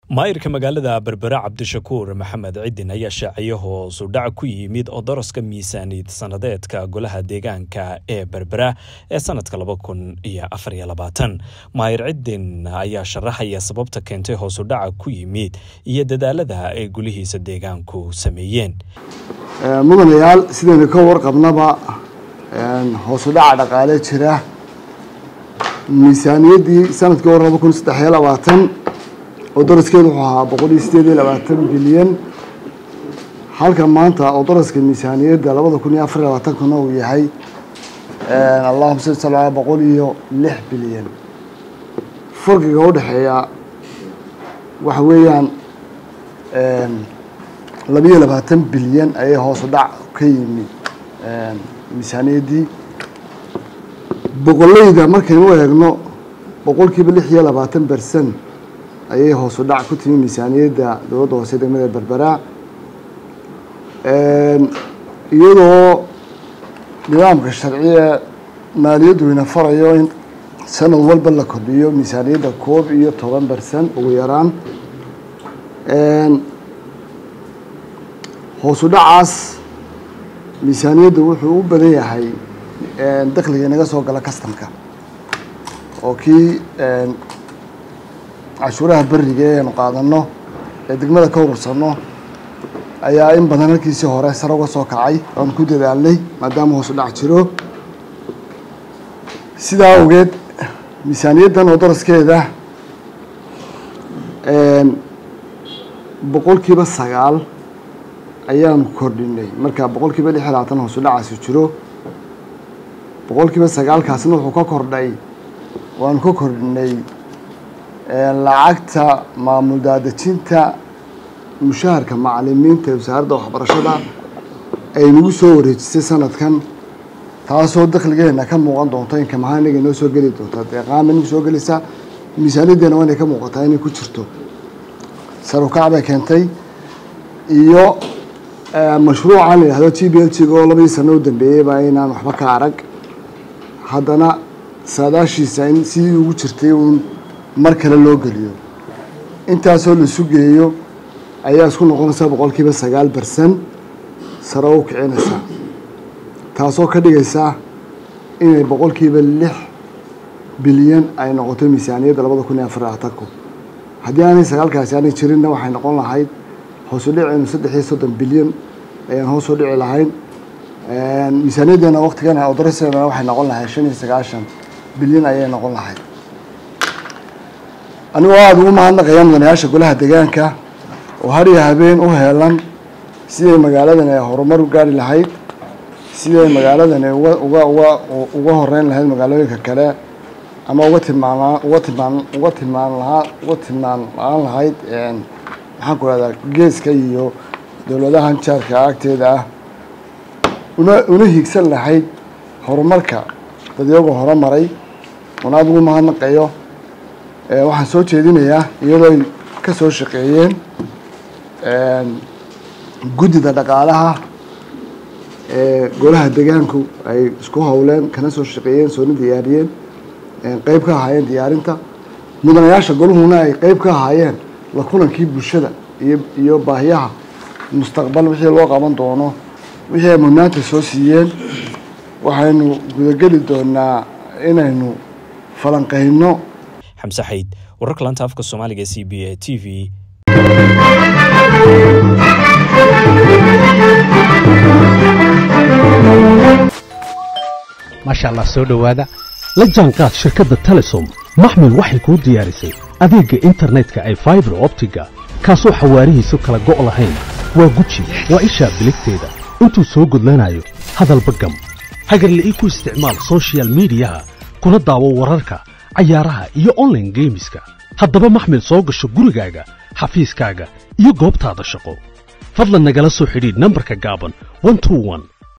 maayirka magaalada berbera cabdishakuur maxamed cidin ayaa shaaciyay hoos u dhac ku yimid oo daraska miisaaniyad sanadeedka golaha deegaanka ee berbera ee sanadka laba kun iyo afar iyo labaatan maayir cidin ayaa sharaxaya sababta keentay hoos u dhaca ku yimid iyo dadaalada ay gulihiisa deegaanku sameeyeen mudanayaal sidaynu ka warqabnaba hoos u dhaca dhaqaale jira miisaaniyaddii sanadkii hore laba kun saddex iyo labaatan oo daraskeedu wuxuu ahaa boqol iyo sideed iyo labaatan bilyan halka maanta oo daraska miisaaniyadda labada kun iyo afar iyo labaatankuna uu yahay allahuma salli sala ala boqol iyo lix bilyan farqiga u dhexeeya waxa weeyaan labiyo labaatan bilyan ayay hoos u dhac ka yimi miisaaniyaddii boqoleyda markaynu eegno boqolkiiba lix iyo labaatan bercent ayay hoos u dhac ku timi miisaaniyadda dowladda hoose degmada berbera iyadoo nidaamka sharciga maaliyaddu ina farayo in sanad walba la kordhiyo miisaaniyadda koob iyo toban bercent ugu yaraan hoos u dhacaas miisaaniyaddu wuxuu u badan yahay dakhliga inaga soo gala customka oo kii cashuuraha beriga ee aynu qaadano ee degmada ka urursano ayaa in badan halkiisii hore sare uga soo kacay oan ku dadaalnay maadaama hoos u dhac jiro sidaa awgeed miisaaniyaddan oo daraskeeda boqolkiiba sagaal ayaanu kordhinay marka boqolkiiba lix iyo labaatan hoos u dhacaasi jiro boqolkiiba sagaalkaasna wuxuu ka kordhay waanu ka kordhinay lacagta maamul daadejinta mushaharka macalimiinta ee wasaaradda waxbarashada ay nagu soo wareejisay sanadkan taasoo dakhligeena ka muuqan doonto inka maxaa inaga inoo soo geli doonta deeqaama inagu soo gelaysaa miisaaniyaddeena waa inay ka muuqataa inay ku jirto sarukac bay keentay iyo mashruucan la yihahdo g b l g oo labadii sano u dambeeyeyba inaan waxba ka arag haddana saadaashiisa in sidii ugu jirtay uun mar kale loo geliyo intaasoo la sugeeyo ayaa isku noqonaysaa boqolkiiba sagaal bercent sare u kicinaysaa taasoo ka dhigaysaa inay boqolkiiba lix bilyan ay noqoto miisaaniyadda labada kun iyo afar labaatanku haddii aanay sagaalkaasi aanay jirinna waxay noqon lahayd hoos u dhicaynu saddex iyo soddon bilyan ayaan hoos u dhici lahayn miisaaniyaddeena waqtigan odoraseedana waxay noqon lahayd shan iyo sagaashan bilyan ayay noqon lahayd anigoo aada ugu mahadnaqaya mudanayaasha golaha deegaanka oo har iyo habeen u heelan siday magaaladan ay horumar u gaari lahayd siday magaaladan ay uga uga uga uga horeyn lahayd magaalooyinka kale ama uga tilmaan uga tilmaan uga tilmaan lahaa uga tilmaan la-aan lahayd maxaan ku rahdaa geeska iyo dowladahan jaarka agteeda ah una una hiigsan lahayd horumarka dadyago horumaray una aada ugu mahadnaqayo waxaan soo jeedinayaa iyadoo ay ka soo shaqeeyeen guddida dhaqaalaha ee golaha deegaanku ay isku howleen kana soo shaqeeyeen soona diyaariyeen qeyb ka ahaayeen diyaarinta mudanayaasha goluhuna ay qeyb ka ahaayeen la kulankii bulshada iyo iyo baahiyaha mustaqbal wixii loo qaban doono wixii ay mudnaanta soo siiyeen waxaynu gudageli doonaa inaynu falanqeyno xamse xayd wararka laanta afka soomaaliga c b a t v maasha allah soo dhowaada la jaanqaad shirkadda telesom maxmil waxay kuu diyaarisay adeegga internetka ay faibar optiga kaasoo xawaarihiisu kala go' lahayn waa guji waa ishaa biligteeda intuu soo gudlanayo hadalba gam hagarle ii ku isticmaal sochial midiyaha kuna daawo wararka cayaaraha iyo onlaine geemiska haddaba maxmil soo gasho gurigaaga xafiiskaaga iyo goobtaada shaqo fadlan nagala soo xidhiidh nambarka gaaban